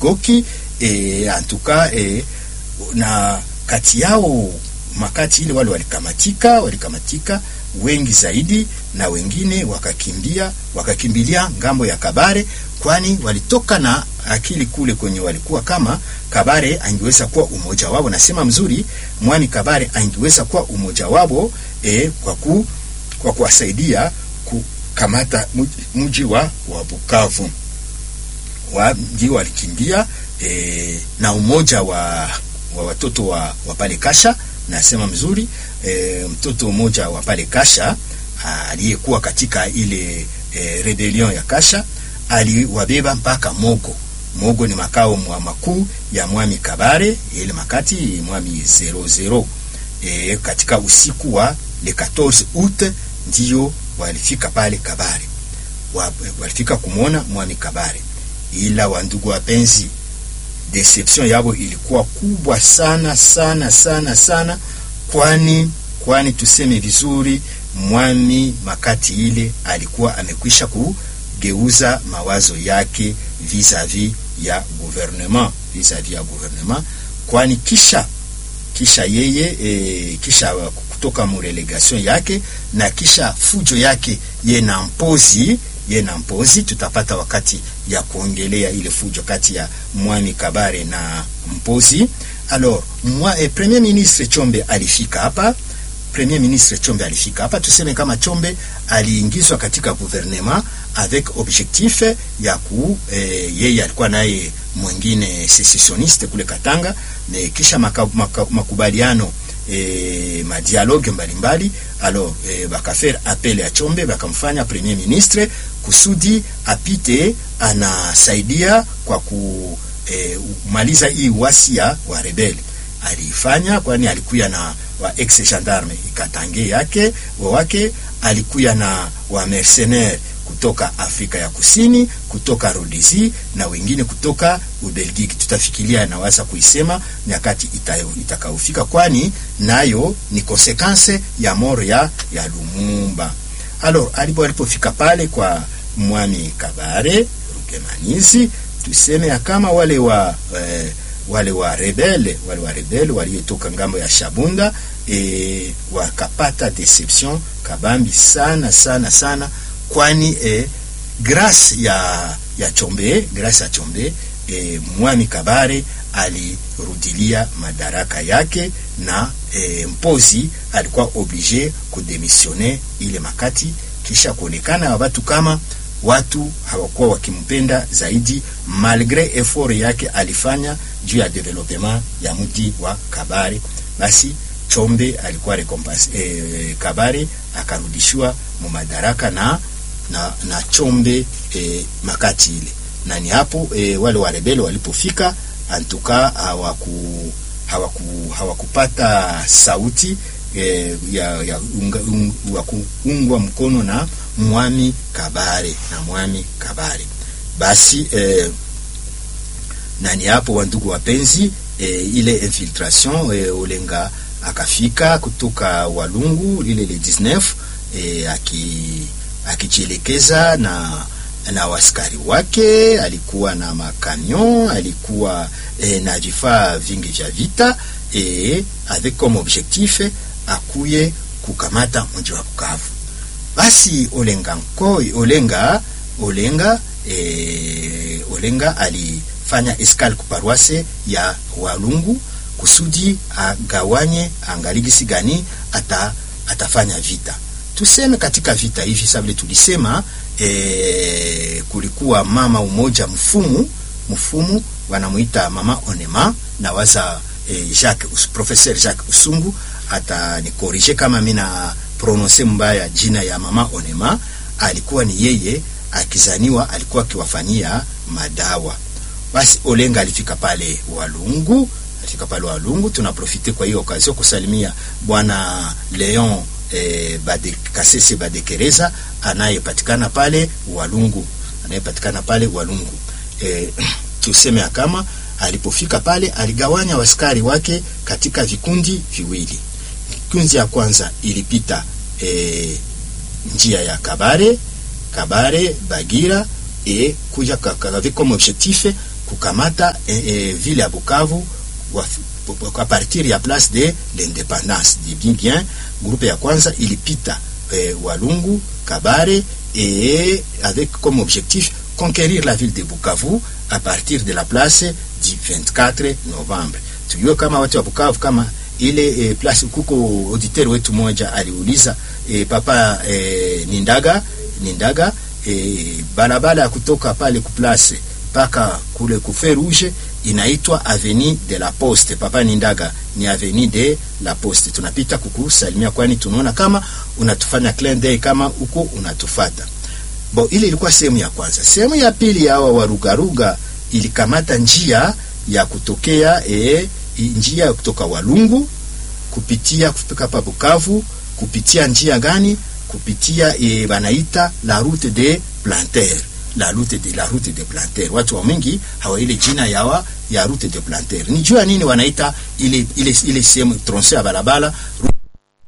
Chigoki e, antuka e, na kati yao makati ile wale walikamatika walikamatika wengi zaidi, na wengine wakakimbia wakakimbilia ngambo ya Kabare, kwani walitoka na akili kule kwenye walikuwa kama Kabare angeweza kuwa umoja wao. Nasema mzuri, mwani Kabare angeweza kuwa umoja wao e, kwa ku, kwa kuwasaidia kukamata mji wa, wa Bukavu wa, ndio walikimbia e, na umoja wa, wa watoto wa, wa pale Kasha nasema mzuri e, mtoto mmoja wa pale Kasha aliyekuwa katika ile e, rebellion ya Kasha aliwabeba mpaka Mogo. Mogo ni makao mwa makuu ya mwami Kabare, ile makati mwami 00 e, katika usiku wa le 14 août ndio walifika pale Kabare, walifika kumwona mwami Kabare, ila wandugu wapenzi deception yabo ilikuwa kubwa sana sana sana sana, kwani kwani tuseme vizuri, mwami makati ile alikuwa amekwisha kugeuza mawazo yake vis-a-vis ya gouvernement vis-a-vis ya gouvernement, kwani kisha kisha yeye e, kisha kutoka murelegation yake na kisha fujo yake ye na mpozi ye na mpozi, tutapata wakati ya kuongelea ile fujo kati ya mwami Kabare na mpozi. Alors mwa, eh, premier ministre Chombe alifika hapa, premier ministre Chombe alifika hapa, tuseme kama Chombe aliingizwa katika gouvernement avec objectif ya ku eh, yeye alikuwa naye mwingine secessioniste kule Katanga, na kisha maka, maka, makubaliano E, madialogue mbalimbali alors e, bakafere apele ya Chombe bakamfanya premier ministre kusudi apite anasaidia kwa kumaliza e, hii wasia wa rebeli aliifanya, kwani alikuya na wa ex gendarme ikatange yake wake, alikuya na wa mercenaire kutoka Afrika ya Kusini, kutoka Rhodesi na wengine kutoka Ubelgiki. Tutafikiria naweza kuisema nyakati itakaofika, kwani nayo ni konsekanse ya moro ya, ya Lumumba. Alors alipo alipofika pale kwa mwami Kabare Rukemanizi, tuseme ya kama wale wa eh, wale wa rebele wale wa rebele waliotoka ngambo ya Shabunda eh, wakapata deception kabambi sana sana sana kwani eh, grâce ya ya Chombe grâce ya Chombe eh, mwami Kabare alirudilia madaraka yake na eh, mpozi alikuwa oblige kudemisione ile makati, kisha kuonekana watu kama watu hawakuwa wakimpenda zaidi, malgre effort yake alifanya juu ya development ya mji wa Kabare. Basi Chombe alikuwa recompense eh, Kabare akarudishiwa mu madaraka na na, na Chombe eh, makati ile na ni hapo eh, wale warebele walipofika antuka hawaku hawaku hawakupata sauti eh, ya, ya unga, un, kuungwa mkono na mwami Kabare na mwami Kabare basi eh, na ni hapo wandugu wapenzi eh, ile infiltration eh, Olenga akafika kutoka Walungu lile le 19 eh, aki akijielekeza na na waskari wake, alikuwa na makamion, alikuwa eh, na vifaa vingi vya vita eh, avec comme objectif akuye kukamata mji wa Bukavu. Basi Olenga Nkoi, Olenga Olenga eh, Olenga alifanya escale kuparuase ya Walungu kusudi agawanye angaligisi gani ata, atafanya vita tuseme katika vita hivi sasa vile tulisema e, kulikuwa mama umoja mfumu mfumu wanamuita mama Onema na waza e, Jacques professeur Jacques Usungu atanikorije kama mimi na prononce mbaya jina ya mama Onema. Alikuwa ni yeye akizaniwa, alikuwa akiwafanyia madawa. Basi Olenga alifika pale Walungu, alifika pale Walungu. Tunaprofite kwa hiyo okazio kusalimia bwana Leon E, bade, Kasese Badekereza anayepatikana pale Walungu, anayepatikana pale Walungu. E, tuseme kama alipofika pale aligawanya waskari wake katika vikundi viwili. Kikundi ya kwanza ilipita e, njia ya Kabare Kabare Bagira e kuja avec comme objectif kukamata eh, eh, vile ya Bukavu wa, a partir ya place de l'independance di bien bien groupe ya kwanza ilipita eh, Walungu Kabare et avec comme objectif conquérir la ville de Bukavu à partir de la place du 24 novembre. Tujue kama watu wa Bukavu kama ile eh, place kuko auditeur wetu moja aliuliza eh, papa eh, Nindaga Nindaga eh, barabara ya kutoka pale ku place mpaka kule kufe rouge inaitwa avenue de la Poste. Papa Nindaga ni avenue de la Poste. Tunapita kukusalimia, kwani tunaona kama unatufanya clin d'œil kama uko unatufata. Bo, ile ilikuwa sehemu ya kwanza. Sehemu ya pili ya hawa warugaruga ilikamata njia ya kutokea e, njia ya kutoka Walungu kupitia kufika pa Bukavu kupitia njia gani? Kupitia e, banaita la route de Planter la route de la route de Planter. Watu wa mingi hawa ile jina yawa ya route de Planter. Ni jua nini wanaita ile ile ile sehemu tronse ya barabara